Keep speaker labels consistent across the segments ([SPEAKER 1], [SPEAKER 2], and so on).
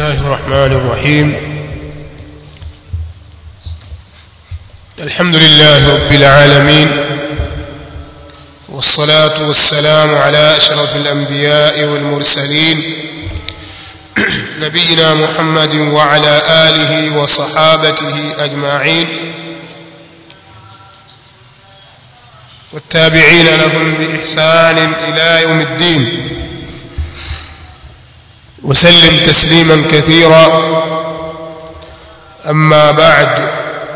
[SPEAKER 1] الله الرحمن الرحيم الحمد لله رب العالمين والصلاة والسلام على أشرف الأنبياء والمرسلين نبينا محمد وعلى آله وصحابته أجمعين والتابعين لهم بإحسان إلى يوم الدين وسلم تسليما كثيرا أما بعد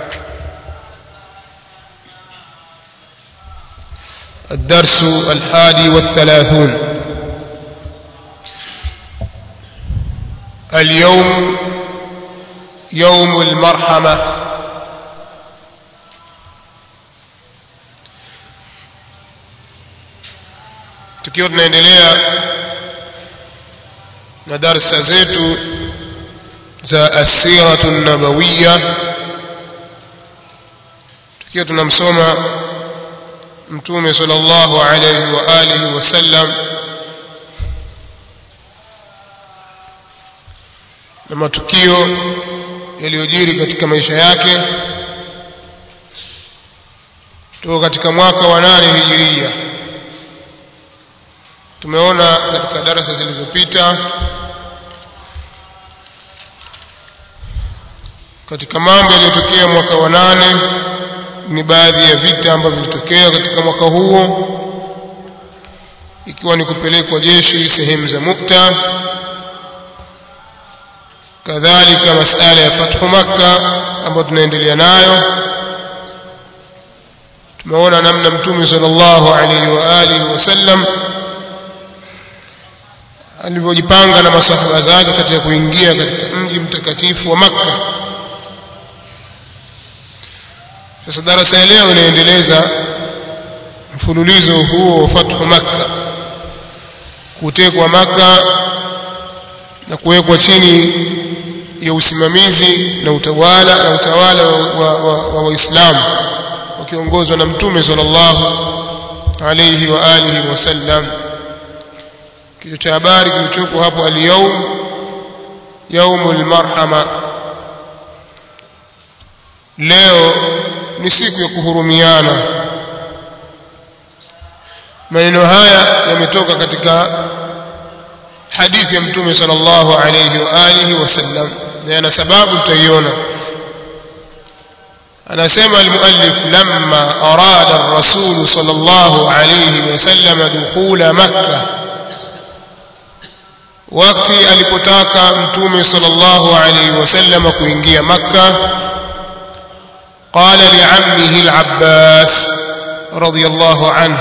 [SPEAKER 1] الدرس الحادي والثلاثون اليوم يوم المرحمة tukiwa tunaendelea na darsa zetu za asiratu nabawiya tukiwa tunamsoma mtume sallallahu alayhi wa alihi wasallam na matukio yaliyojiri katika maisha yake tuko katika mwaka wa nane hijiria tumeona katika darasa zilizopita katika mambo yaliyotokea mwaka wa nane ni baadhi ya vita ambavyo vilitokea katika mwaka huo ikiwa ni kupelekwa jeshi sehemu za Mukta kadhalika masala ya fathu Makka ambayo tunaendelea nayo tumeona namna mtume sallallahu alaihi wa alihi wasallam alivyojipanga na masahaba zake katika kuingia katika mji mtakatifu wa Makka sasa darasa ya leo inaendeleza mfululizo huo wa fathu Makka kutekwa Makka na kuwekwa chini ya usimamizi na utawala na utawala wa Waislamu wakiongozwa na Mtume sallallahu alayhi wa alihi wasallam kichwa cha habari kilichopo hapo al-yawm yaumul marhama leo ni siku ya kuhurumiana maneno haya yametoka katika hadithi ya mtume sallallahu alayhi wa alihi wasallam na yana sababu tutaiona anasema almuallif lamma arada ar-rasul sallallahu alayhi wasallam dukhula makkah wakati alipotaka mtume sallallahu alayhi wasallam kuingia makkah قال لعمه العباس رضي الله عنه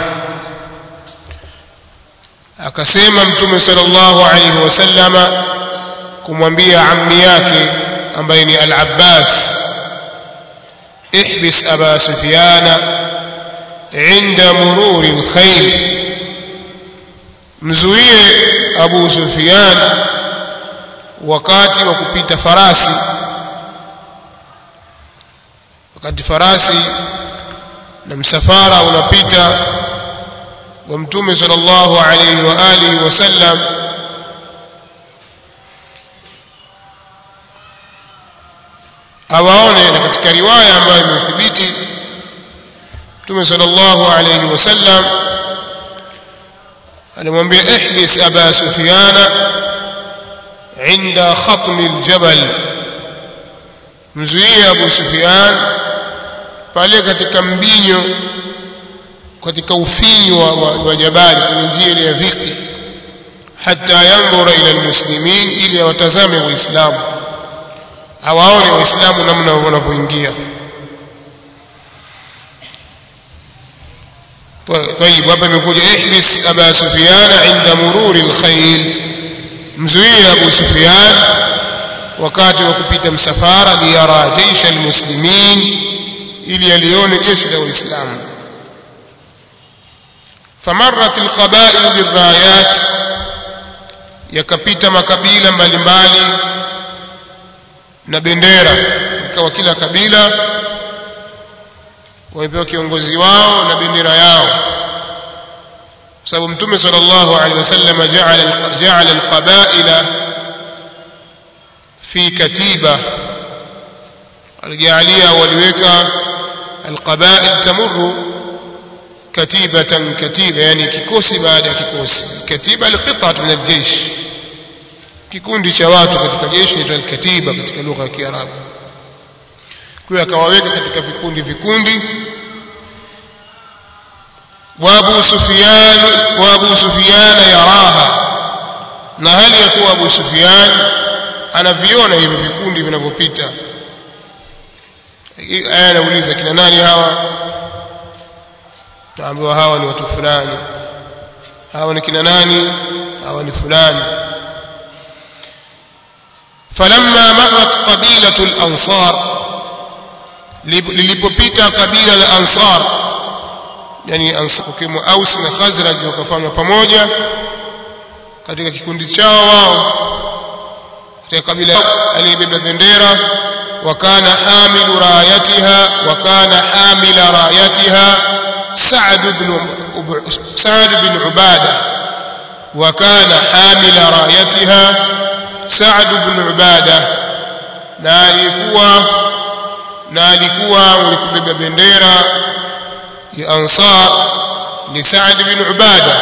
[SPEAKER 1] akasema mtume sallallahu alayhi wasallama kumwambia ammi yake ambaye ni al-Abbas ihbis aba sufyana inda mururi al-khayl mzuie abu sufyan wakati wa kupita farasi wakati farasi na msafara unapita wa mtume sallallahu alayhi wa alihi wasallam awaone na katika riwaya ambayo imethibiti mtume sallallahu alayhi wasallam alimwambia ihbis aba sufyana inda khatmi aljabal mzuie abu sufyan pale katika mbinyo katika ufinyu wa, wa, wa jabali kwenye njia ile ya dhiki hata yandhura ila almuslimin ili awatazame waislamu awaone waislamu namna wanavyoingia طيب hapa imekuja ihbis aba sufyan inda mururi alkhayl mzuie abu sufyan wakati wa kupita msafara liyara jeisha almuslimin ili alione jeshi la waislamu famarrat alqaba'il birrayat yakapita makabila mbalimbali na bendera ikawa kila kabila wamepewa kiongozi wao na bendera yao sababu mtume sallallahu alaihi wasallam ja'ala ja'ala alqaba'ila fi katiba alijalia waliweka alqabail tamurru katibatan katiba yani kikosi baada ya kikosi katiba alqit'at min aljaysh kikundi cha watu katika jeshi ni katiba katika lugha ya kiarabu kwa akawaweka katika vikundi vikundi wa Abu Sufyan wa Abu Sufyan yaraha na hali ya kuwa Abu Sufyan anaviona hivi vikundi vinavyopita aya anauliza kina nani hawa taambiwa hawa ni watu fulani hawa ni kina nani hawa ni fulani falamma marrat qabilatu al-ansar lilipopita kabila la ansar yani ansar kimo aus na khazraj wakafanywa pamoja katika kikundi chao wao katika kabila aliyebeba bendera wakana hamilu rayatiha wakana hamila rayatiha سعد بن سعد بن عبادة وكان حامل رايتها سعد بن عبادة na alikuwa na alikuwa mwenye kubeba bendera ya Ansar ni Saad bin Ubada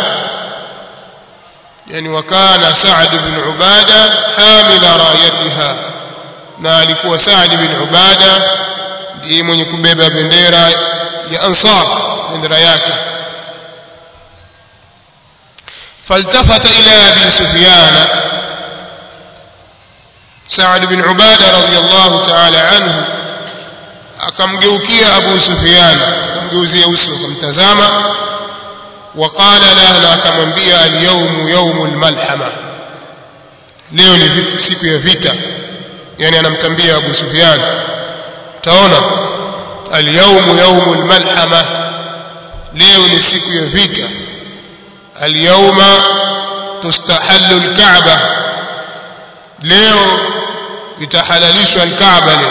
[SPEAKER 1] yani wakana Saad bin Ubada hamila rayatiha na alikuwa Saad bin Ubada ndiye mwenye kubeba bendera ya Ansar bendera yake فالتفت إلى أبي سفيان سعد بن عبادة رضي الله تعالى عنه akamgeukia Abu Sufyan akamgeuzia uso akamtazama waqala la na akamwambia al-yawmu yawmul malhama leo ni vita siku ya vita yani anamtambia Abu Sufyan taona al-yawmu yawmul malhama leo ni siku ya vita al-yawma tustahallu al-ka'ba leo itahalalishwa al-ka'ba leo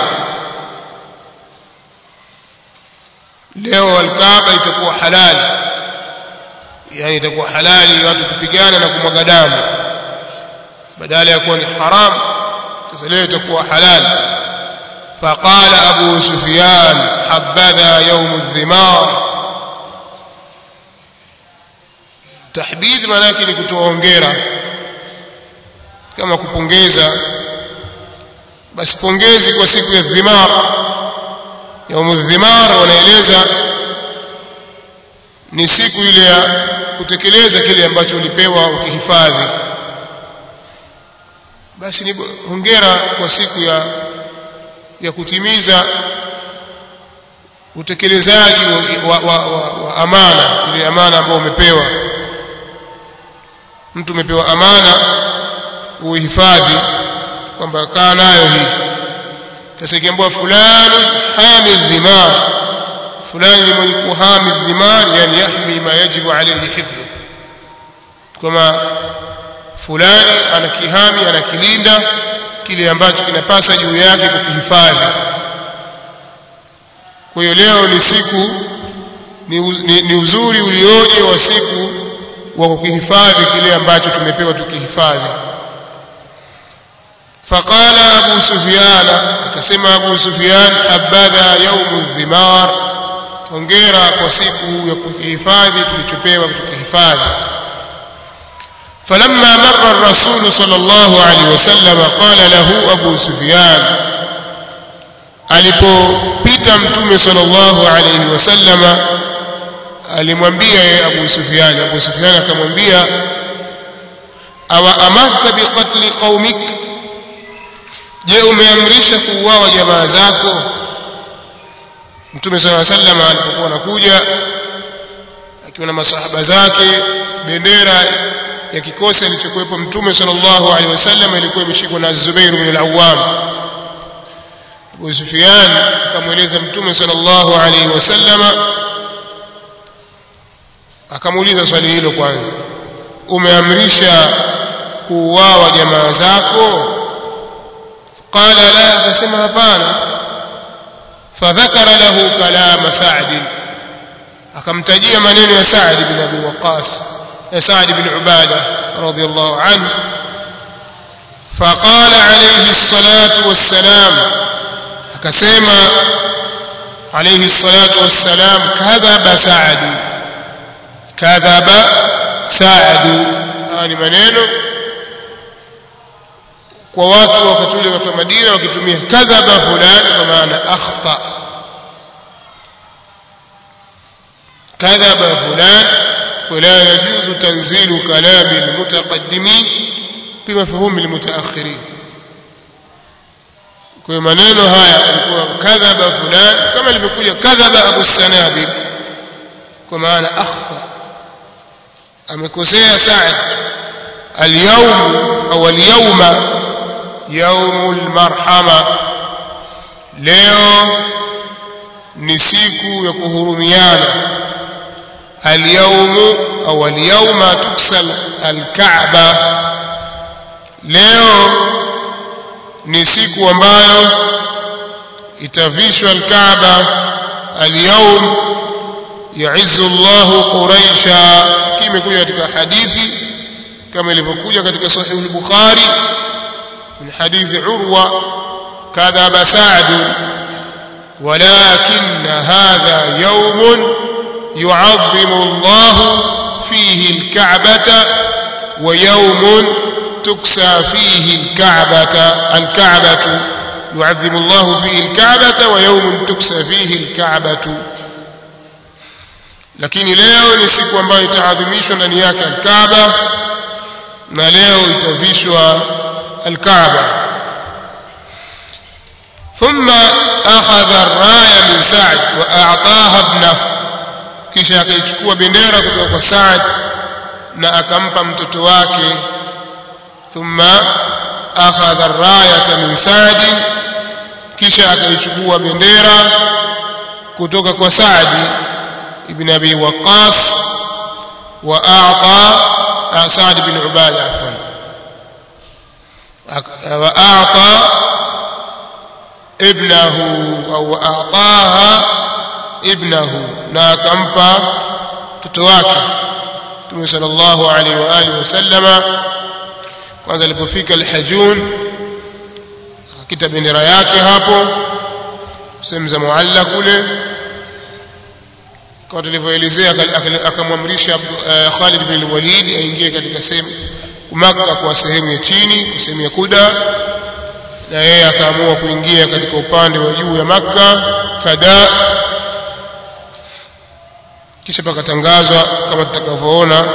[SPEAKER 1] leo al-Kaaba itakuwa halali yani itakuwa halali watu kupigana na kumwaga damu badala ya kuwa ni haram sasa leo itakuwa halali faqala Abu Sufyan habadha yawm adh-dhimar tahdid maana yake ni kutoa hongera kama kupongeza basi pongezi kwa siku ya dhimar يوم الذمار wanaeleza ni siku ile ya kutekeleza kile ambacho ulipewa ukihifadhi basi ni hongera kwa siku ya ya kutimiza utekelezaji wa, wa, wa, wa amana ile amana ambayo umepewa mtu umepewa amana uhifadhi kwamba kaa nayo hii sasa ikiambiwa fulani hami dhimar fulani ni mwenye kuhami dhimar yani yahmi ma yajibu alayhi hifdhu kama fulani anakihami anakilinda kile ambacho kinapasa juu yake kukihifadhi kwa hiyo leo ni siku ni, ni, ni uzuri ulioje wa siku wa kukihifadhi kile ambacho tumepewa tukihifadhi فقال أبو سفيان akasema Abu Sufyan habadha yaumu dhimar hongera kwa siku ya kuhifadhi tulichopewa tukihifadhi فلما مر الرسول صلى الله عليه وسلم قال له أبو سفيان alipopita mtume sallallahu alayhi wasallam alimwambia yeye Abu Sufyan Abu Sufyan akamwambia awa amarta biqatli qaumik je umeamrisha kuuawa jamaa zako mtume sallallahu alayhi wasallam alipokuwa anakuja akiwa na masahaba zake bendera ya kikosi alichokuwepo mtume sallallahu alaihi wasallam ilikuwa imeshikwa na Zubair ibn al-Awwam Abu Sufyan akamweleza mtume sallallahu alaihi wasallam akamuuliza swali hilo kwanza umeamrisha kuuawa jamaa zako qala la akasema hapana fadhakara lahu kalama Sa'd akamtajia maneno ya Sa'd bin Abi Waqqas سعد بن عبادة رضي الله عنه فقال عليه الصلاة والسلام akasema عليه الصلاة والسلام كذب سعد كذب سعد ni maneno kwa watu wakati ule watu wa Madina wakitumia kadhaba fulani kwa maana akhta kadhaba fulani ولا يجوز تنزيل كلام المتقدمين بمفهوم المتأخرين kwa maneno haya alikuwa kadhaba fulani kama ilivyokuja kadhaba Abu Sanabil kwa maana akhta amekosea Sa'd al-yawm au al-yawma yawmul marhama leo ni siku ya kuhurumiana al-yawm au al-yawma tuksal al-ka'ba leo ni siku ambayo itavishwa al-Kaaba al-yawm ya'izzu Allah Quraisha kimekuja katika hadithi kama ilivyokuja katika sahih al-Bukhari min hadithi Urwa kadhaba Sa'd ولكن هذا يوم يعظم الله فيه الكعبة ويوم تكسى فيه الكعبة الكعبة يعظم الله فيه الكعبة ويوم تكسى فيه الكعبة lakini leo ni siku ambayo itaadhimishwa ndani yake alkaaba na leo itavishwa alkaaba thumma akhadha arraya min sa'd wa a'taha ibnahu kisha akaichukua bendera kutoka kwa Sa'd na akampa mtoto wake thumma akhadha ar-rayata min Sa'd kisha akaichukua bendera kutoka kwa Sa'd ibn Abi Waqqas wa a'ta Sa'd ibn Ubada afwan wa a'ta ibnahu au a'taha ibnahu na akampa mtoto wake Mtume sallallahu alaihi wa alihi wasallama kwanza alipofika al-Hajun akita bendera yake hapo sehemu za mualla kule kama tulivyoelezea akamwamrisha Khalid bin al-Walid aingie katika sehemu Makka kwa sehemu ya chini kwa sehemu ya Kuda na yeye akaamua kuingia katika upande wa juu ya Makka kadhaa kisha pakatangazwa kama tutakavyoona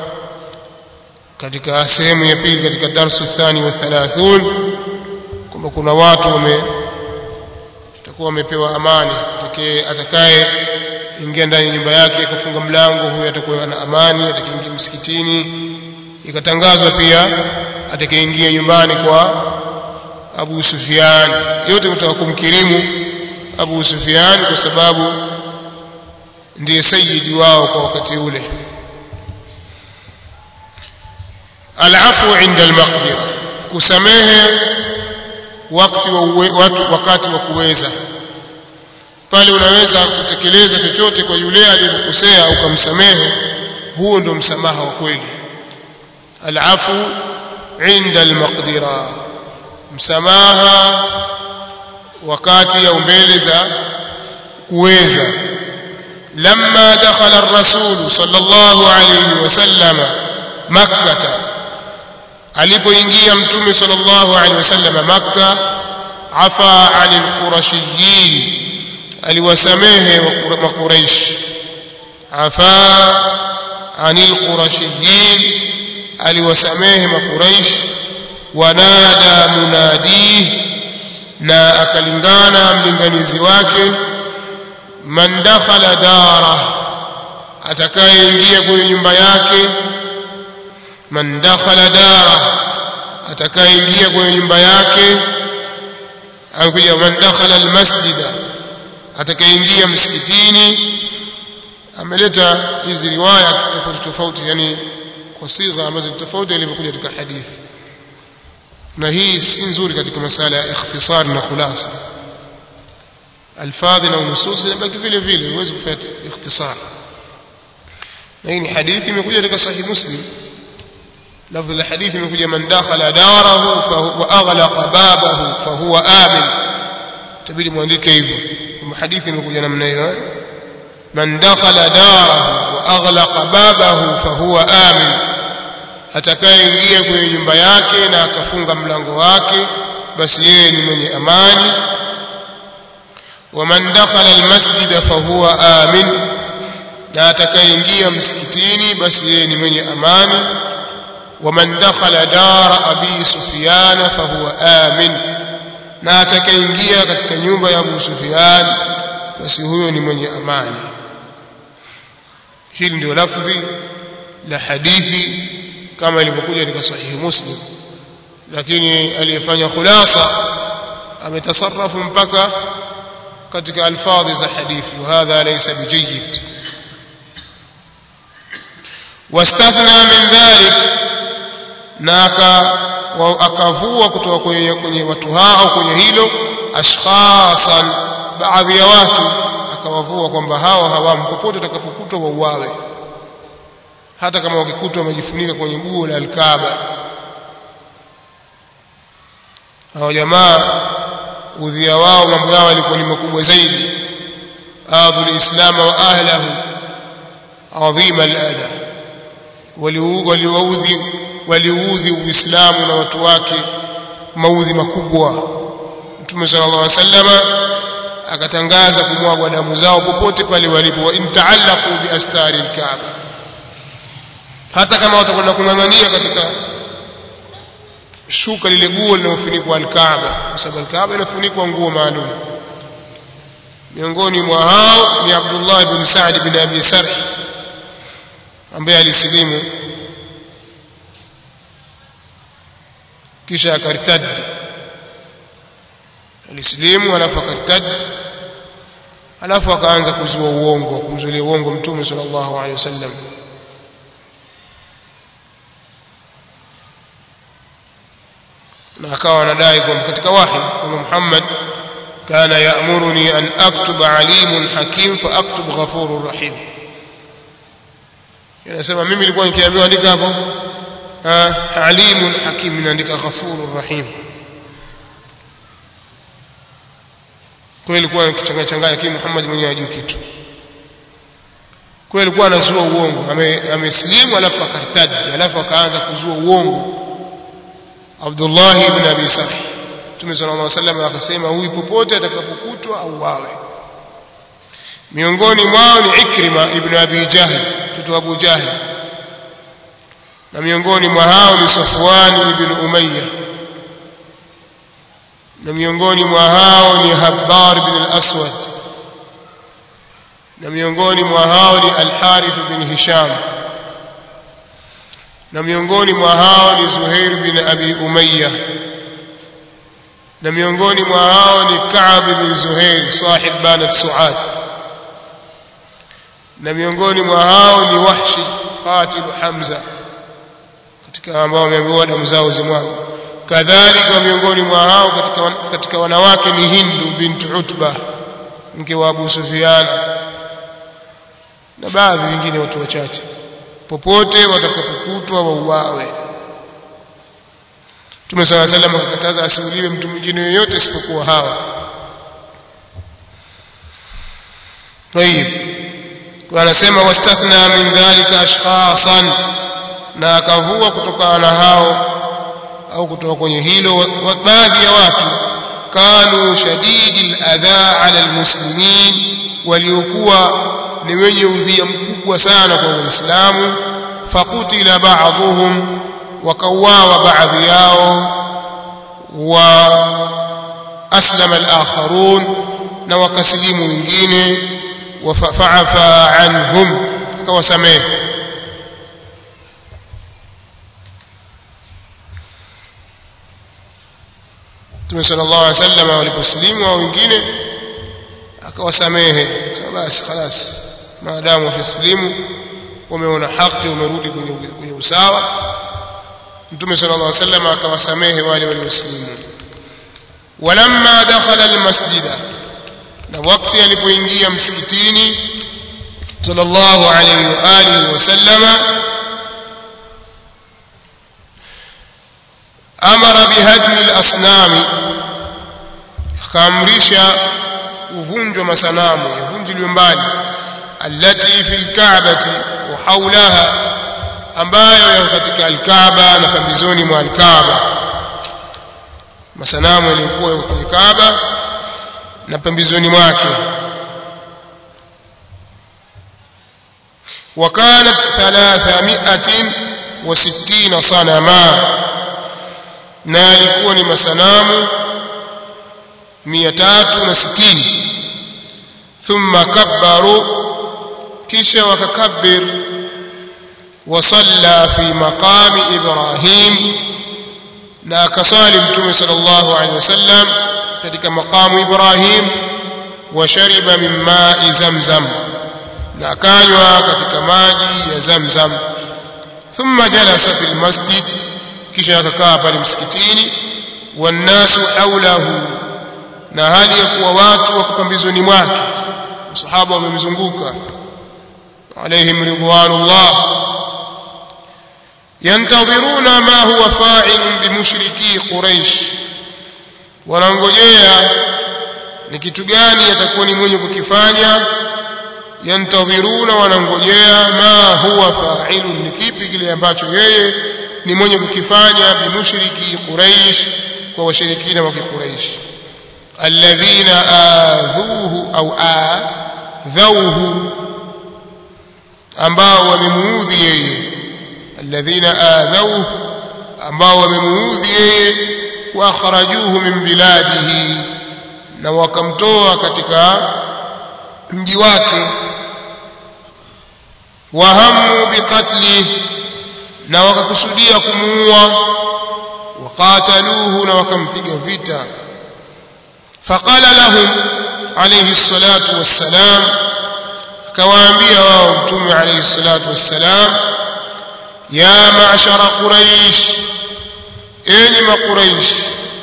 [SPEAKER 1] katika sehemu ya pili katika darsu thani wa 30 kwamba kuna watu wame tutakuwa wamepewa amani atakaye atakaye ingia ndani ya nyumba yake kufunga mlango huyo atakuwa na amani atakaingia msikitini ikatangazwa pia atakayeingia nyumbani kwa Abu Sufyan yote kutaka kumkirimu Abu Sufyan kwa sababu ndiye sayyidi wao kwa wakati ule alafu inda almaqdira kusamehe wakati wa uwe, watu wakati wa kuweza pale unaweza kutekeleza chochote kwa yule aliyekukosea ukamsamehe huo ndio msamaha wa kweli alafu inda almaqdira msamaha wakati au mbele za kuweza لما دخل الرسول صلى الله عليه وسلم مكة alipoingia mtume sallallahu alaihi wasallam makka afa anil qurashiyin aliwasamehe makuraish afa anil qurashiyin aliwasamehe makuraish wanada munadi na akalingana mlinganizi wake man dakhala dara atakayeingia kwenye nyumba yake man dakhala dara atakayeingia kwenye nyumba yake au kuja man dakhala almasjida atakayeingia msikitini ameleta hizi riwaya tofauti tofauti yani kwa sigha ambazo ni tofauti ilivyokuja katika hadithi na hii si nzuri katika masala ya ikhtisar na khulasa alfadhi na nusus zinabaki vile vile huwezi kufanya ikhtisar na hii ni hadithi imekuja katika sahih muslim lafdhi la hadithi imekuja man dakhala darahu wa aghlaqa babahu fahuwa amin tabidi muandike hivyo kwa hadithi imekuja namna hiyo man dakhala darahu wa aghlaqa babahu fahuwa amin atakayeingia kwenye nyumba yake na akafunga mlango wake basi yeye ni mwenye amani waman dakhala almasjida fahuwa amin na atakayeingia msikitini basi yeye ni mwenye amani waman dakhala dara abi sufyana fahuwa amin na atakayeingia katika nyumba ya Abu Sufyan basi huyo ni mwenye amani hili ndio lafdhi la hadithi kama ilivyokuja katika sahihi Muslim lakini aliyefanya khulasa ametasarrafu mpaka katika alfadhi za hadithi وهذا ليس بجيد واستثنى من ذلك na akavua kutoka kwenye, kwenye watu hao kwenye hilo ashkhasan baadhi ya watu akawavua kwamba hao hawamu popote utakapokutwa wauawe hata kama wakikutwa wamejifunika kwenye guo la alkaaba hao jamaa udhia wao mambo yao yalikuwa ni makubwa zaidi adhu lislam wa ahlahu adhima alada waliwaudhi waliudhi uislamu na watu wake maudhi makubwa mtume sallallahu alaihi wasallama akatangaza kumwagwa damu zao popote pale walipo wa intaallaqu bi astari alkaaba hata kama watakwenda kung'ang'ania katika shuka lile guo linalofunikwa alkaaba kwa sababu alkaaba inafunikwa nguo maalum miongoni mwa hao ni Abdullah ibn Sa'd bin Abi Sarh ambaye alisilimu kisha akartad alisilimu alafu akartad alafu akaanza kuzua uongo kumzulia uongo mtume sallallahu alaihi wasallam na akawa anadai kwamba katika wahi kwamba Muhammad kana yaamuruni an aktuba alimun hakim fa aktub ghafurur rahim yanasema mimi nilikuwa nikiambiwa andika hapo alimun hakim naandika ghafurur rahim kwa ilikuwa nikichanganya changanya lakini Muhammad mwenyewe hajui kitu kwa ilikuwa anazua uongo amesilimu alafu akartadi alafu akaanza kuzua uongo Abdullah ibn Abi Sarh Mtume sallallahu alaihi wasallam akasema huyu popote atakapokutwa auawe miongoni mwao ni Ikrima ibn Abi Jahl mtoto wa Abu Jahl na miongoni mwa hao ni Safwan ibn Umayya na miongoni mwa hao ni Habbar ibn al-Aswad na miongoni mwa hao ni Al-Harith ibn Hisham na miongoni mwa hao ni Zuhair bin Abi Umayya na miongoni mwa hao ni Ka'b bin Zuhair sahib Banat Suad na miongoni mwa hao ni Wahshi qatil Hamza katika ambao wameambiwa damu zao zimwaga kadhalika miongoni mwa hao katika katika wanawake ni Hindu bint Utba mke wa Abu Sufyan na baadhi wengine watu wachache popote watakapokutwa wauawe Mtume صلى الله عليه وسلم akakataza asiuliwe mtu mwingine yoyote isipokuwa hawa طيب wanasema wastathna min dhalika ashkhasan na akavua kutokana na hao au kutoka kwenye hilo baadhi ya watu kanu shadidi aladha ala almuslimin waliokuwa ni wenye udhia mkubwa sana kwa waislamu fakutila ba'dhum wakauawa baadhi yao wa aslama al-akharun na wakasilimu wengine wafa'afa anhum akawasamehe Mtume sallallahu alaihi wasallam waliposilimu au wengine akawasamehe basi خلاص maadamu wamesilimu wameona haki wamerudi kwenye kwenye usawa Mtume sallallahu alaihi wasallam akawasamehe wale waliosilimu walamma dakhala almasjida na wakati alipoingia msikitini sallallahu alaihi wa alihi wasallama amara bihadmi al-asnami akaamrisha uvunjwa masanamu yavunjiliwe mbali allati fi al-ka'bati wa hawlaha ambayo yako katika al-Kaaba na pembezoni mwa al-Kaaba masanamu yaliyokuwa kwenye Kaaba na pembezoni mwake وكانت ثلاثمائة وستين صنما na yalikuwa ni masanamu 360 thumma kabbaru kisha wakakabbir wasalla fi maqami ibrahim na akasali mtume sallallahu alaihi wasallam katika maqamu ibrahim wa shariba min ma'i zamzam na akanywa katika maji ya zamzam thumma jalasa fil masjid kisha akakaa pale msikitini wannasu haulahu na hali ya kuwa watu wako pambizoni mwake masahaba wamemzunguka alaihim ridwanullah yantadhiruna ma huwa fa'ilun bimushriki quraish wanangojea ni kitu gani atakuwa ni mwenye kukifanya yantadhiruna wanangojea ma huwa fa'ilun ni kipi kile ambacho yeye ni mwenye kukifanya bimushriki quraish kwa washirikina wa quraish alladhina adhuhu au adhauhu ambao wamemuudhi yeye alladhina adhauhu ambao wamemuudhi yeye wa akhrajuhu min biladihi na wakamtoa katika mji wake wahamu biqatlihi na wakakusudia kumuua waqataluhu na wakampiga vita faqala lahum alayhi salatu wassalam akawaambia wao mtume alayhi salatu wassalam ya ma'shara quraish enyi maquraish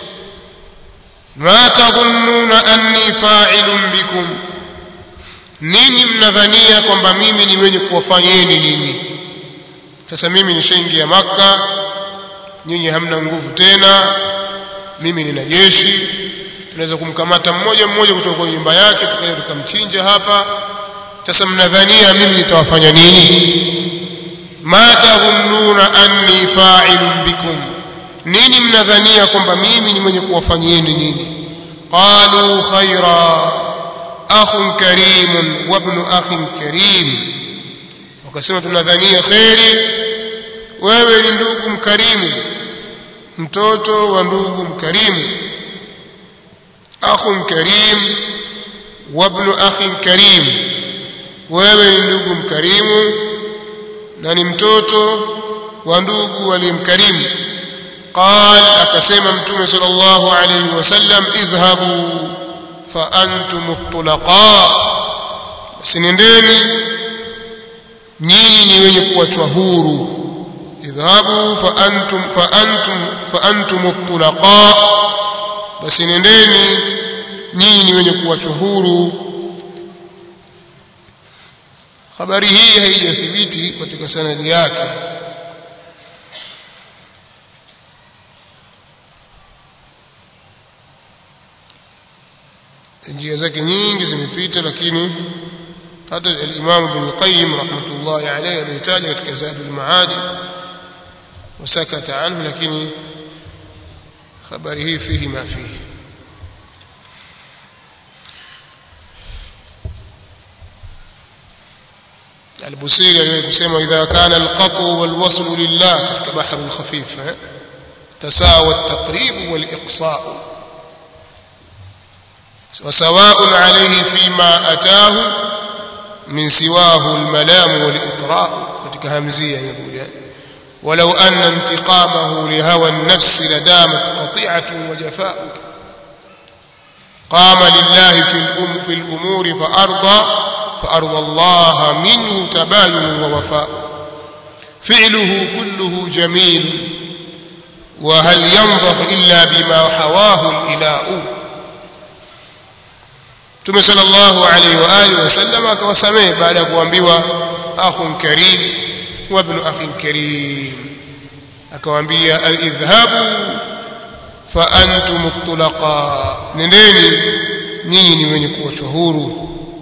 [SPEAKER 1] ma tadhunnuna anni fa'ilun bikum nini mnadhania kwamba mimi ni mwenye kuwafanyeni ninyi sasa mimi nishaingia maka nyinyi hamna nguvu tena mimi nina jeshi tunaweza kumkamata mmoja mmoja kutoka kwenye nyumba yake tukaja tukamchinja hapa sasa mnadhania mimi nitawafanya nini ma tadhunnuna anni fa'ilun bikum nini mnadhania kwamba mimi ni mwenye kuwafanyieni nini qalu khaira akhun karimun wa ibn akhin karim wakasema tunadhania kheri wewe ni ndugu mkarimu mtoto wa ndugu mkarimu akhun karim wa ibn akhin karim wewe ni ndugu mkarimu na ni mtoto wa ndugu aliyemkarimu قال akasema mtume sallallahu alayhi wasallam idhhabu fa antum at-tulaqa basi nendeni nyinyi ni wenye kuachwa huru idhabu fa antum fa antum fa antum at-tulaqa basi nendeni nyinyi ni wenye kuachwa huru habari hii haijathibiti katika sanadi yake njia zake nyingi zimepita lakini hata al-Imam Ibn Qayyim rahmatullahi alayhi amehitaja katika Zadul Maadi wasakata anhu lakini habari hii fihi ma fihi البصيري aliwahi kusema idha kana alqatu walwaslu lillah katika bahru alkhafif tasawa at-taqrib wal-iqsa' وسواء عليه فيما أتاه من سواه الملام والإطراء katika hamzia yakuja ولو أن انتقامه لهوى النفس لدامت قطيعة وجفاء قام لله في الأم في الأمور فأرضى فأرضى الله منه تباين ووفاء فعله كله جميل وهل ينضح إلا بما حواه الإلاء Mtume sallallahu alaihi wa alihi wasallam akawasamehe baada ya kuambiwa akhun karim wa ibn akhin karim akawaambia idhhabu fa antum tulaqa nendeni nyinyi ni wenye kuachwa huru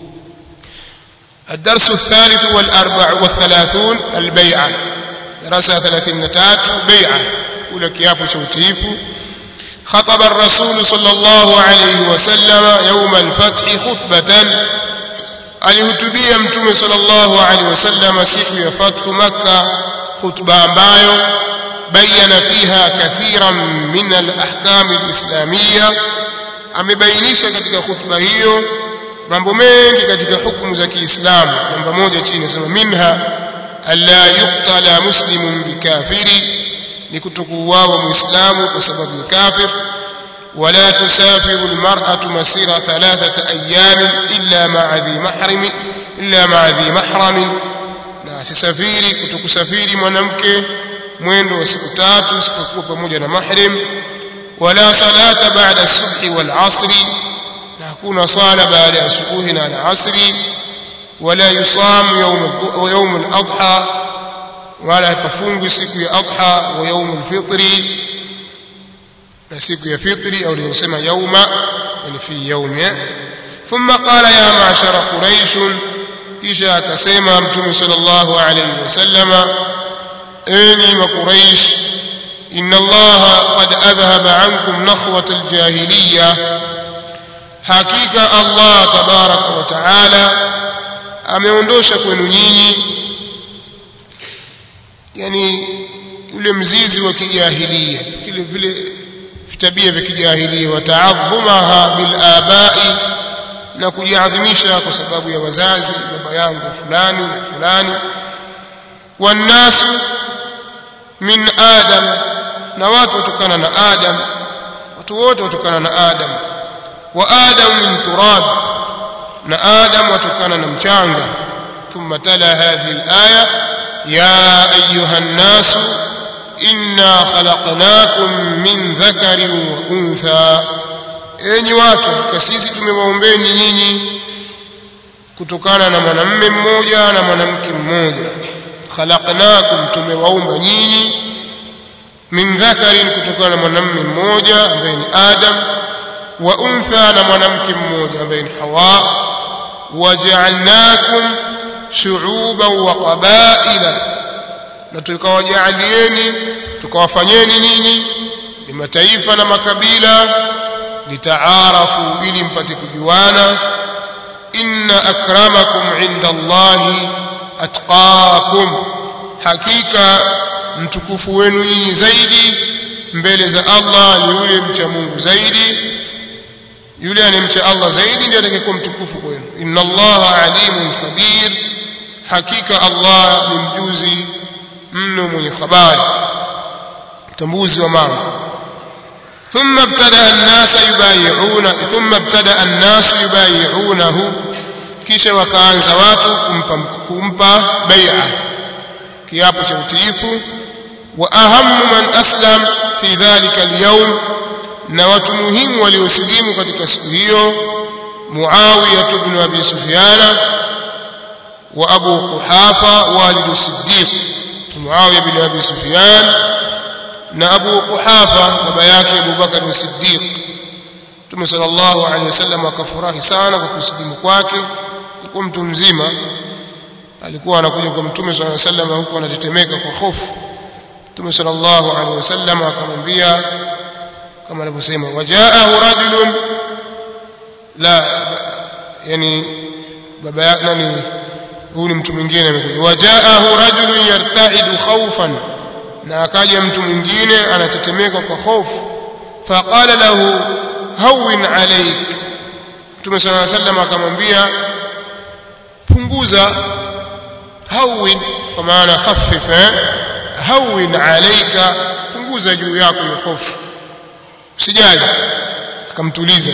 [SPEAKER 1] الدرس الثالث والأربع والثلاثون البيعة دراسة ثلاثين تات بيعة أولى كياب شوتيف خطب الرسول صلى الله عليه وسلم يوم الفتح خطبة alihutubia mtume sallallahu alaihi wasallam siku ya fathu makka khutba ambayo bayana fiha kathiran min alahkam alislamiyya amebainisha katika khutba hiyo mambo mengi katika hukumu za Kiislamu namba moja chini nasema minha alla yuqtala muslimun bikafiri ni kutokuuawa muislamu kwa sababu ya kafir ولا تسافر المرأة مسيرة ثلاثة أيام إلا مع ذي محرم إلا مع ذي محرم na asisafiri kutokusafiri mwanamke mwendo wa siku tatu isipokuwa pamoja na mahrim wala salata baada subhi wal asri na hakuna sala baada ya subuhi na alasri wala yusamu yawm al adha wala hapafungwi siku ya adha wa yawm al fitri na siku ya fitri au nilosema yauma yani fi yaumi thumma qala ya ma'shara quraish kisha akasema mtume sallallahu alayhi wasallama enyi makuraish inna allaha qad adhhaba ankum nakhwat aljahiliya hakika allah tabaraka wa taala ameondosha kwenu nyinyi yani ule mzizi wa kijahilia kile vile tabia vya kijahilia wataadhumaha bil abai na kujiadhimisha kwa sababu ya wazazi baba yangu fulani na fulani wannasu min adam na watu watokana na adam watu wote watokana na adam wa adam min turab na adam watokana na mchanga thumma tala hadhihi alaya ya ayuha nnasu inna khalaqnakum min dhakarin wa untha enyi watu kwa sisi tumewaombeni nyinyi kutokana na mwanamume mmoja na mwanamke mmoja khalaqnakum tumewaumba nyinyi min dhakarin kutokana na mwanamume mmoja ambaye ni adam wa untha na mwanamke mmoja ambaye ni hawa waja'alnakum shu'uban wa qabaila na tukawajaalieni tukawafanyeni nyinyi ni mataifa na makabila litaarafu ili mpate kujuana inna akramakum inda Allahi atqakum hakika mtukufu wenu nyinyi zaidi mbele za Allah ni yule mcha Mungu zaidi yule anemcha Allah zaidi ndiye atakayekuwa mtukufu kwenu inna Allaha alimun khabir hakika Allah ni mjuzi mno mwenye habari mtambuzi wa mambo ثم ابتدا الناس يبايعون ثم ابتدا الناس يبايعونه kisha wakaanza watu kumpa kumpa bai'a kiapo cha utiifu wa ahammu man aslam fi dhalika al-yawm na watu muhimu waliosilimu katika siku hiyo Muawiya ibn Abi Sufyan wa Abu Quhafa walid Siddiq Muawiya ibn Abi Sufyan na Abu Quhafa baba yake Abu Bakar Siddiq Mtume sallallahu alaihi wasallam akafurahi sana kwa kusilimu kwake alikuwa mtu mzima alikuwa anakuja kwa Mtume sallallahu alaihi wasallam huku anatetemeka kwa hofu Mtume sallallahu alaihi wasallam akamwambia kama alivyosema wajaahu rajulun la yani baba yake nani huyu ni mtu mwingine amekuja wajaahu rajulun yarta'idu khawfan na akaja mtu mwingine anatetemeka kwa hofu faqala lahu hawin alayk Mtume صلى الله عليه وسلم akamwambia punguza hawin kwa maana khaffif eh hawin alayka punguza juu yako hiyo hofu usijali akamtuliza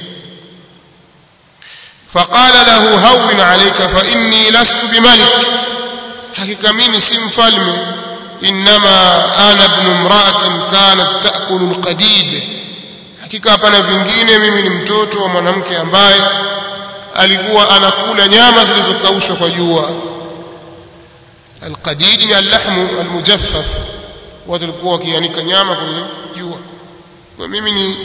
[SPEAKER 1] faqala lahu hawin alayka fa inni lastu bimalik hakika mimi si mfalme inma ana ibn imra'atin kanat ta'kulu alqadid hakika hapana vingine mimi ni mtoto wa mwanamke ambaye alikuwa anakula nyama zilizokaushwa kwa jua alqadid ni allahmu almujaffaf watu walikuwa wakianika nyama kwenye jua kwa mimi ni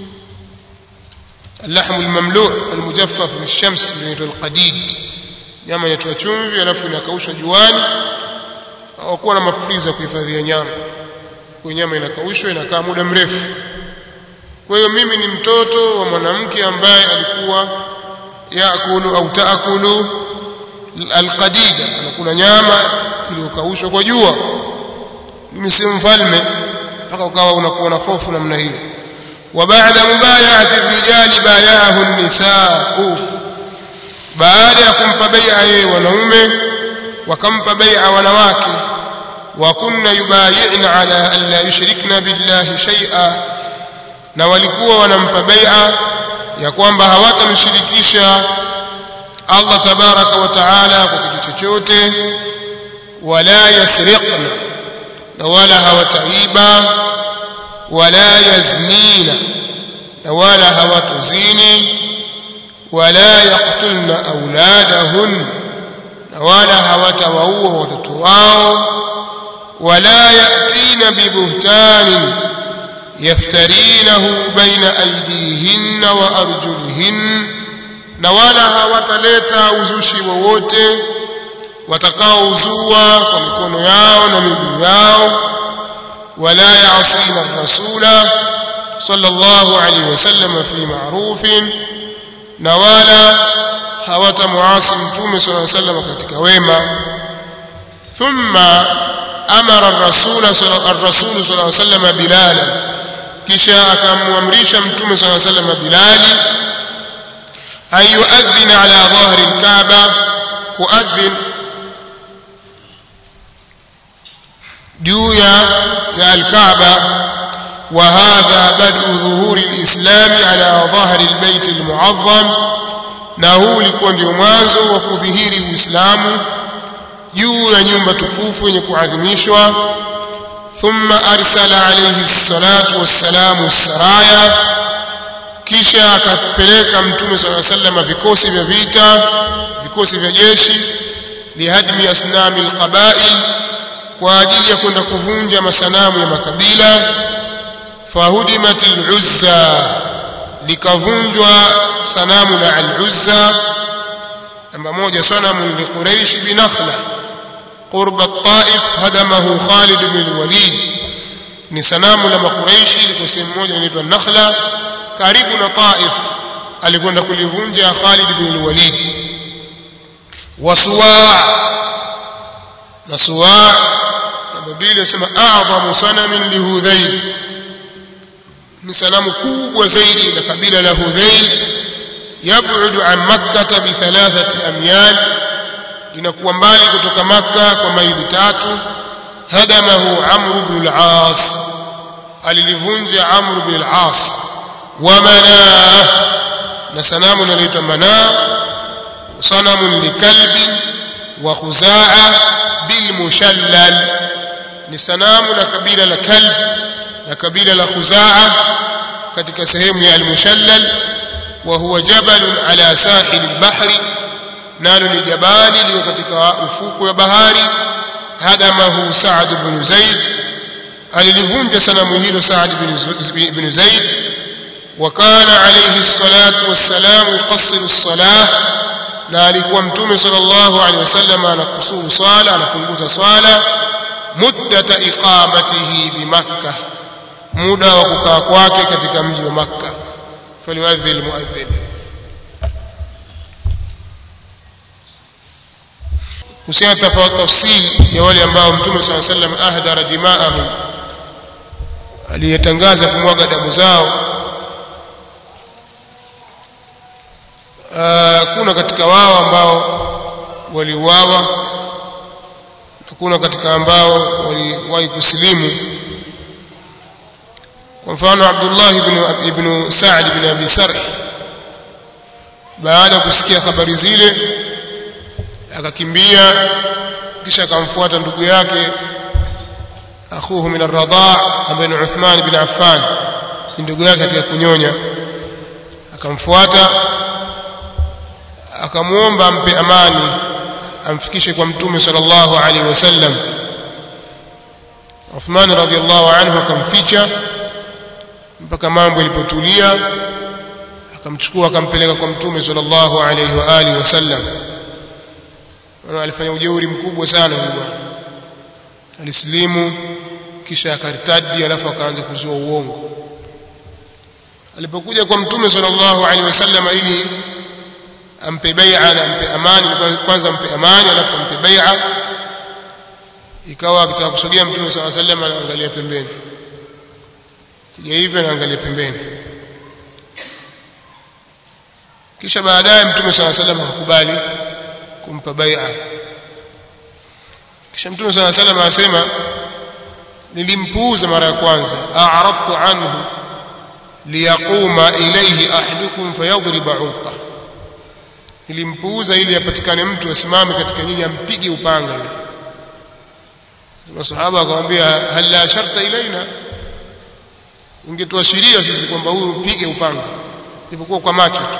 [SPEAKER 1] اللحم المملوء المجفف في الشمس inaitwa القديد nyama inatoa chumvi alafu inakaushwa juani au kuwa na mafriza kuhifadhia nyama kwa nyama inakaushwa inakaa muda mrefu kwa hiyo mimi ni mtoto wa mwanamke ambaye alikuwa yaakulu au taakulu alqadida anakula nyama iliyokaushwa kwa jua mimi si mfalme mpaka ukawa unakuwa na hofu namna hiyo وبعد مبايعة الرجال بايعه النساء baada ya kumpa bai'a yeye wanaume wakampa bai'a wanawake wa kunna yubayi'na ala an la yushrikna billahi shay'a na walikuwa wanampa bai'a ya kwamba hawatamshirikisha Allah tabaraka wa taala kwa kitu chochote wala yasriqna na wala hawataiba wala yaznina na wala hawatuzini wala yaqtulna auladahun na wala hawatawaua watoto wao wala yatina bibuhtanin yaftarinahu baina aydihinna wa arjulihin na wala hawataleta uzushi wowote watakaouzua kwa mikono yao na miguu yao ولا يعصين الرسول صلى الله عليه وسلم في معروف نوالا hawatamuasi mtume صلى الله عليه وسلم katika wema thumma amara الرسول الرسول صلى الله عليه وسلم بلالا kisha akamwamrisha mtume صلى الله عليه وسلم bilali an yuadhina ala dhahri alkaaba kuadhin juu ya ya alkaaba wa hadha badu dhuhuri alislam ala dhahri albayt almuazzam na huu ulikuwa ndio mwanzo wa kudhihiri uislamu juu ya nyumba tukufu yenye kuadhimishwa thumma arsala alayhi salatu wassalamu saraya kisha akapeleka mtume sala sallam vikosi vya vita vikosi vya jeshi lihadmi asnami alqabail kwa ajili ya kwenda kuvunja masanamu ya makabila fahudimat al-uzza likavunjwa sanamu la al-uzza namba moja sanamu li quraish binakhla qurba at-taif hadamahu khalid bin al-walid ni sanamu la makuraishi liko sehemu moja inaitwa nakhla karibu na taif alikwenda kulivunja khalid bin al-walid wasuwa na suwa Biblia inasema a'dhamu sanamin li Hudhayl ni sanamu kubwa zaidi la kabila la Hudhayl yab'udu an makkah bi thalathati amyal linakuwa mbali kutoka makka kwa maili tatu hadamahu amr ibn al-aas alilivunja amr ibn al-aas wa manaa na sanamu linaloitwa manaa sanamun likalbi wa khuzaa bil mushallal ni sanamu la kabila la kalb na kabila la khuzaa katika sehemu ya al-mushallal wa huwa jabalun ala sahil al-bahri nalo ni jabali liko katika ufuko wa bahari hadamahu Sa'd ibn Zaid alilivunja sanamu hilo Sa'd ibn Zaid وكان عليه الصلاة والسلام يقصر الصلاة na alikuwa mtume sallallahu alaihi wasallam anakusuru swala anapunguza swala muddata iqamatihi bi makkah muda wa kukaa kwake katika mji wa makkah faliwadhi almuadhdhin kuhusiana tofauti tafsiri ya wale ambao mtume sallallahu alaihi wasallam ahdara dimaahum aliyetangaza kumwaga damu zao kuna katika wao ambao waliuawa kuna katika ambao waliwahi kusilimu kwa mfano Abdullah ibn ibn Sa'd ibn Abi Sarh baada ya kusikia habari zile akakimbia kisha akamfuata ndugu yake akhuhu min ar-radha' ambaye ni Uthman ibn Affan ndugu yake katika kunyonya akamfuata akamuomba ampe amani amfikishe kwa mtume sallallahu alaihi wasallam Uthman radhiallahu anhu akamficha mpaka mambo yalipotulia akamchukua akampeleka kwa mtume sallallahu alaihi wa alihi wasallam na alifanya ujeuri mkubwa sana huyu bwana alislimu kisha akartadi alafu akaanza kuzua uongo alipokuja kwa mtume sallallahu alaihi wasallam ili ampe bai'a na ampe amani kwanza ampe amani alafu ampe bai'a ikawa akitaka kusogea mtume sallallahu alaihi wasallam anaangalia pembeni kija hivyo anaangalia pembeni kisha baadaye mtume sallallahu alaihi wasallam akakubali kumpa bai'a kisha mtume sallallahu alaihi wasallam asema nilimpuuza mara ya kwanza a'radtu anhu liyaquma ilayhi ahadukum fayadhriba 'uqa nilimpuuza ili apatikane mtu asimame katika nyinyi ampige upanga yule masahaba akamwambia hal la sharta ilaina ungetuashiria sisi kwamba huyu upige upanga ilipokuwa kwa macho tu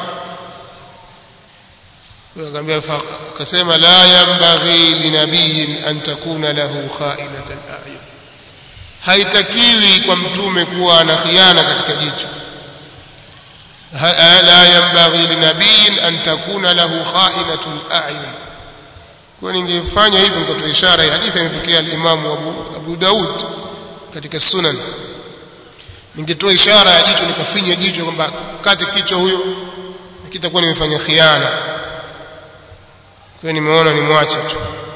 [SPEAKER 1] akamwambia akasema la yanbaghi linabiyin an takuna lahu kha'inatan a'yun haitakiwi kwa mtume kuwa na khiana katika jicho la yanbaghi linabiyin an takuna lahu kha'inatun a'yun kwa ningefanya hivyo nikatoa ishara hii hadithi imepokea al-Imam Abu, Abu Daud katika Sunan ningetoa ishara ya jicho nikafinya jicho kwamba kate kichwa huyo kitakuwa nimefanya khiana kwa nimeona nimwache tu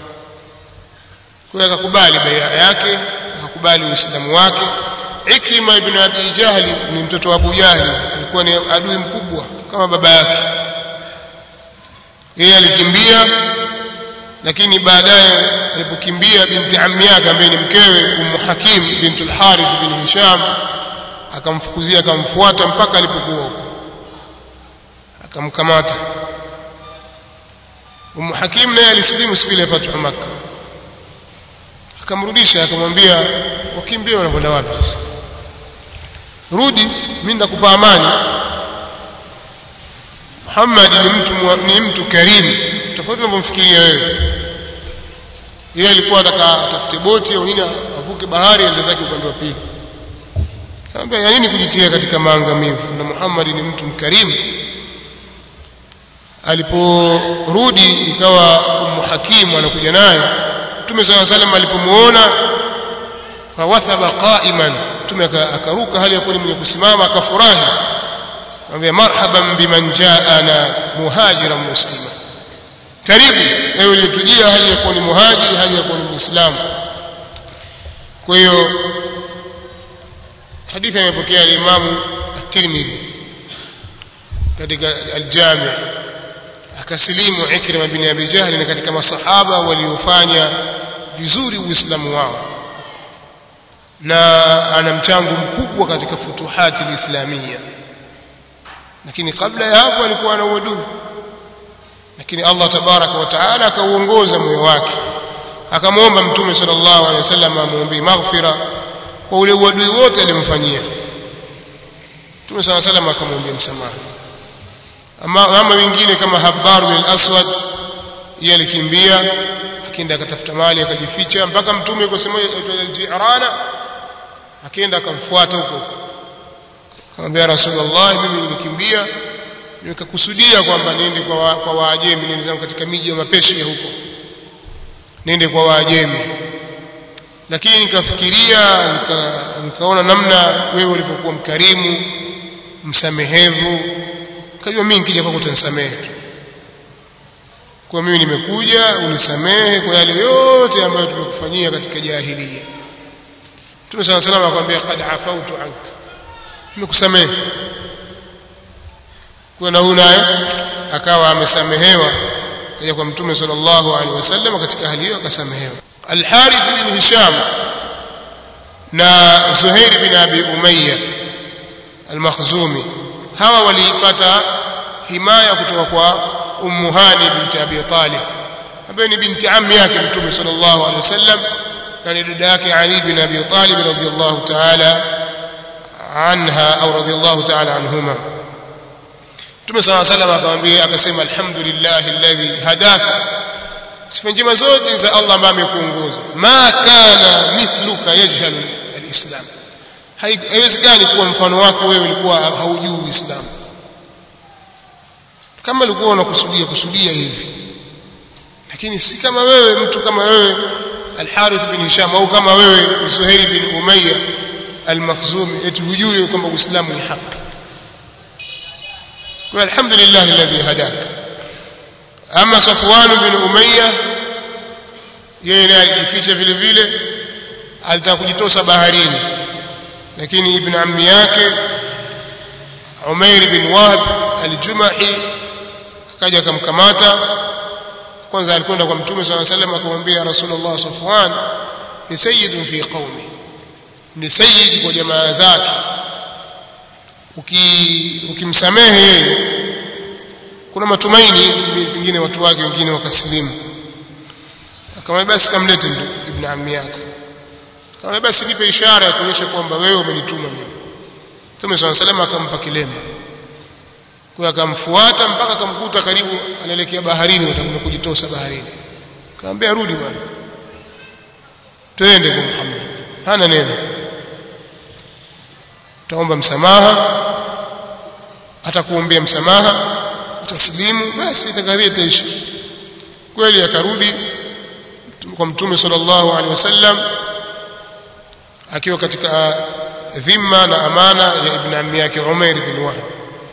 [SPEAKER 1] kwa akakubali bai'a yake akakubali uislamu wake Ikrima ibn Abi Jahl ni mtoto wa Abu Jahl alikuwa ni adui mkubwa kama baba yake yeye alikimbia lakini baadaye alipokimbia binti ammi yake ambaye ni mkewe Ummu Hakim bintul Harith bin Hisham akamfukuzia akamfuata mpaka alipokuwa huko akamkamata Ummu Hakim naye alisilimu siku ile fathu Makkah akamrudisha akamwambia wakimbia wanakwenda wapi sasa rudi mimi ndakupa amani Muhammad ni mtu ni mtu karimu tofauti unavyomfikiria wewe yeye alikuwa ataka atafute boti au nini avuke bahari aende zake upande wa pili Kaambia ya nini kujitia katika maangamivu na Muhammad ni mtu mkarimu aliporudi ikawa Ummu Hakim anakuja naye Mtume صلى الله عليه وسلم alipomuona fawathaba qa'iman Mtume akaruka hali ya kuwa mwenye kusimama akafurahi akamwambia marhaban biman ja'ana muhajiran muslima karibu ewe uliyetujia hali ya kuwa ni muhajiri hali ya kuwa ni muislamu kwa hiyo hadithi imepokea al-Imam at-Tirmidhi katika al-Jami' akasilimu Ikrima bin Abi Jahl ni katika masahaba waliofanya vizuri uislamu wao na ana mchango mkubwa katika futuhati alislamia lakini kabla ya hapo alikuwa na uadui lakini Allah tabaraka wa taala akauongoza moyo wake akamwomba mtume sallallahu alaihi wasallam amwombee maghfira kwa ule uadui wote alimfanyia mtume sallallahu alaihi wasallam akamwombea msamaha ama, ama wengine kama Habbar bin al-Aswad yeye alikimbia akaenda akatafuta mali akajificha mpaka mtume yuko sema al-Jirana akaenda akamfuata huko akamwambia Rasulullah mimi nilikimbia nikakusudia kwamba niende kwa wa, kwa Waajemi niende zangu katika miji ya Mapesia huko niende kwa Waajemi lakini nikafikiria nika, nikaona namna wewe ulivyokuwa mkarimu msamehevu kajua mimi nikija kwako utanisamehe tu kwa mimi nimekuja unisamehe kwa yale yote ambayo tumekufanyia katika jahiliya Mtume sana salama akamwambia qad afautu anka nimekusamehe kwa na huyu naye akawa amesamehewa kaja kwa Mtume sallallahu alaihi wasallam katika hali hiyo akasamehewa Al-Harith bin Hisham na Zuhair bin Abi Umayya Al-Makhzumi hawa walipata himaya kutoka kwa Ummu Hani binti Abi Talib ambaye ni binti ammi yake Mtume sallallahu alaihi wasallam na ni dada yake Ali bin Abi Talib radhiyallahu ta'ala anha au radhiyallahu ta'ala anhuma Mtume sallallahu alaihi wasallam akamwambia akasema alhamdulillah alladhi hadaka sifa njema zote ni za Allah ambaye amekuongoza ma kana mithluka yajhalu alislam haiwezekani kuwa mfano wako wewe ulikuwa haujui uislamu kama ulikuwa unakusudia kusudia hivi lakini si kama wewe mtu kama wewe al-Harith bin Hisham au kama wewe Zuhair bin Umayya al-Makhzumi eti hujui kwamba Uislamu ni haki kwa alhamdulillah alladhi hadaka ama Safwan bin Umayya yeye naye alijificha vile vile alitaka kujitosa baharini lakini ibn ammi yake Umair bin Wahb al-Jumahi akaja akamkamata kwanza alikwenda kwa mtume swalla sallam akamwambia rasulullah safwan ni sayyidun fi qaumi ni sayyid kwa jamaa zake uki ukimsamehe yeye kuna matumaini pengine watu wake wengine wakasilimu akamwambia basi kamlete ibn ammi yake akamwambia basi nipe ishara ya kuonyesha kwamba wewe umenituma mimi mtume swalla sallam akampa kilemba kwa akamfuata mpaka akamkuta karibu anaelekea baharini watakwenda kujitosa baharini akamwambia rudi bwana twende kwa Muhammad hana neno utaomba msamaha atakuombea msamaha utaslimu basi itakadhia taishi kweli akarudi kwa mtume sallallahu alaihi wasallam akiwa katika dhima na amana ya ibn ammi yake Umair bin Wahb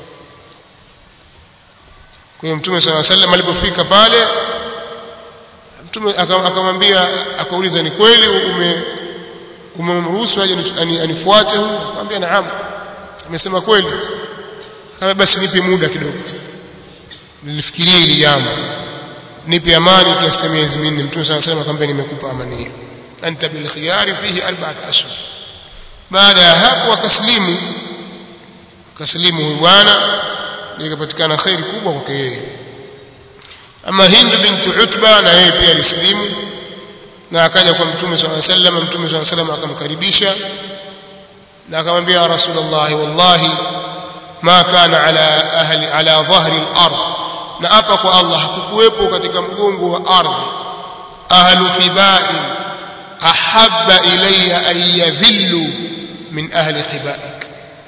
[SPEAKER 1] kwa hiyo mtume swalla sallam alipofika pale mtume akamwambia akauliza ni kweli ume umemruhusu aje anifuate huyu akamwambia naam amesema kweli kama basi nipe muda kidogo nilifikiria hili jambo nipe amani kiasi cha miezi minne mtume swalla sallam akamwambia nimekupa amani hiyo anta bil khiyari fihi arba'at ashhur baada ya hapo akaslimu akaslimu huyu bwana ikapatikana khairi kubwa kwake yeye ama Hind binti Utba na yeye pia alislimu na akaja kwa mtume swalla sallam mtume swalla sallam akamkaribisha na akamwambia ya rasulullah wallahi ma kana ala ahli ala dhahri al-ard na hapa kwa Allah hakukuwepo katika mgongo wa ardhi ahlu khibai ahabba ilayya an yadhillu min ahli khibaik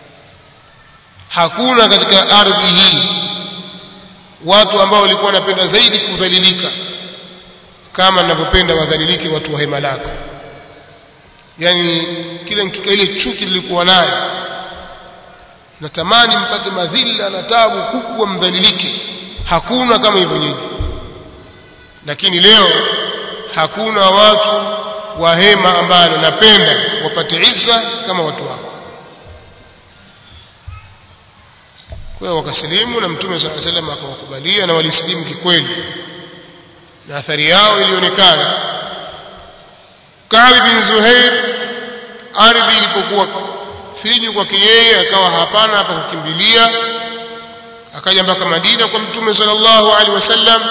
[SPEAKER 1] hakuna katika ardhi hii watu ambao walikuwa wanapenda zaidi kudhalilika kama ninavyopenda wadhalilike watu wa hema lako yani kile ile chuki nilikuwa nayo natamani mpate madhila na tabu kubwa mdhalilike hakuna kama hivyo nyinyi lakini leo hakuna watu wa hema ambalo napenda wapate isa kama watu wako kwa hiyo wakasilimu na mtume swalla salam akawakubalia na walisilimu kikweli na athari yao ilionekana Ka'b bin Zuhair ardhi ilipokuwa finyu kwake yeye akawa hapana hapa kukimbilia akaja mpaka Madina kwa mtume sallallahu alaihi wasallam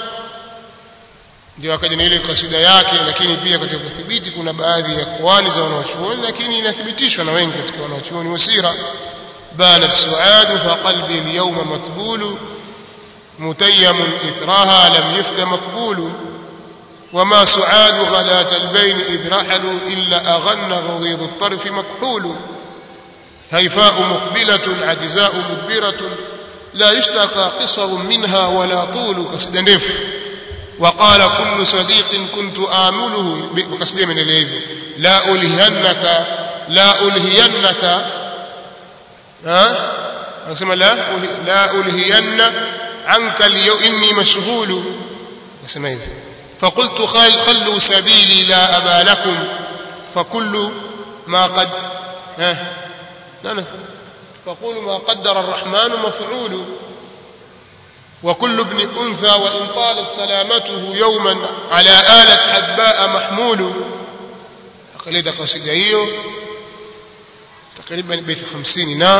[SPEAKER 1] ndio akaja na ile kasida yake lakini pia katika kudhibiti kuna baadhi ya kwali za wanawachuoni lakini inathibitishwa na wengi katika wanawachuoni wa sira بانت سعاد فقلبي اليوم مطبول متيم إثرها لم يفل مقبول وما سعاد غلاة البين إذ رحلوا إلا أغن غضيض الطرف مكحول هيفاء مقبلة عجزاء مدبرة لا يشتقى قصر منها ولا طول قصد نف وقال كل صديق كنت آمله بقصد من الهيب لا ألهينك لا ألهينك ها anasema la la ulhiyanna anka al inni mashghul anasema hivi فقلت خلوا سبيلي لا أبا لكم فكل ما قد ها لا فقولوا ما قدر الرحمن مفعول وكل ابن أنثى وإن طالت سلامته يوما على آلة حدباء محمول أقلد قصيدة hiyo takriban beti 50 na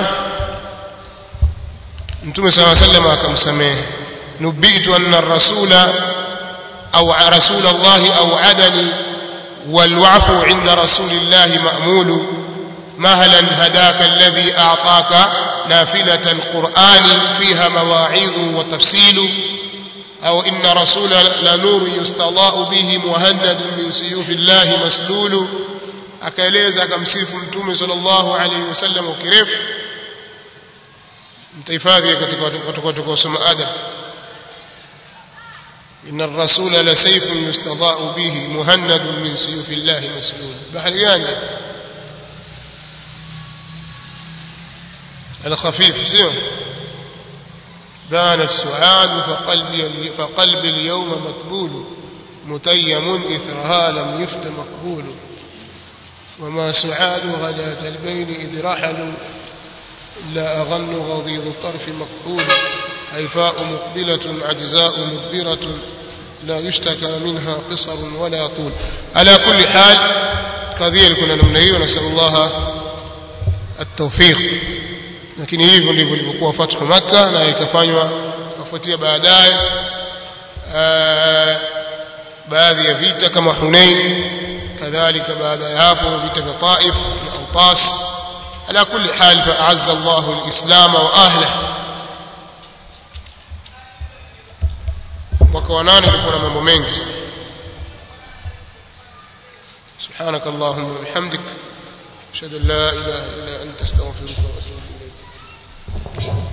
[SPEAKER 1] mtume صلى الله عليه وسلم akamsamehe nubitu anna ar-rasula أو رسول الله أوعدني والوعف عند رسول الله مأمول مهلا هداك الذي أعطاك نافلة القرآن فيها مواعيظ وتفصيل au inna rasula la nuru yustadau bihi muhannadun min suyufi llahi maslulu akaeleza akamsifu mtume sallallahu alaihi wasallam kirefu mtahifadhi katika watu watakaosoma adab إن الرسول لسيف يستضاء به مهند من سيوف الله مسلول بحر يعني الخفيف سير بان السعاد فقلبي, فقلبي اليوم مقبول متيم إثرها لم يفت مقبول وما سعاد غداة البين إذ رحلوا لا أغن غضيض الطرف مقبول هيفاء مقبلة عجزاء مدبرة لا يشتكى منها قصر ولا طول على كل حال قضية لكنا نمنهي ونسأل الله التوفيق lakini hivyo ndivyo ilivyokuwa fathu makka na ikafanywa ikafuatia baadaye baadhi ya vita kama hunain kadhalika baada ya hapo vita vya taif na autas ala kulli hal faazza Allahu alislam wa ahlihi mwaka wa nane ulikuwa na mambo mengi sana سبحانك اللهم وبحمدك اشهد ان لا اله الا انت استغفرك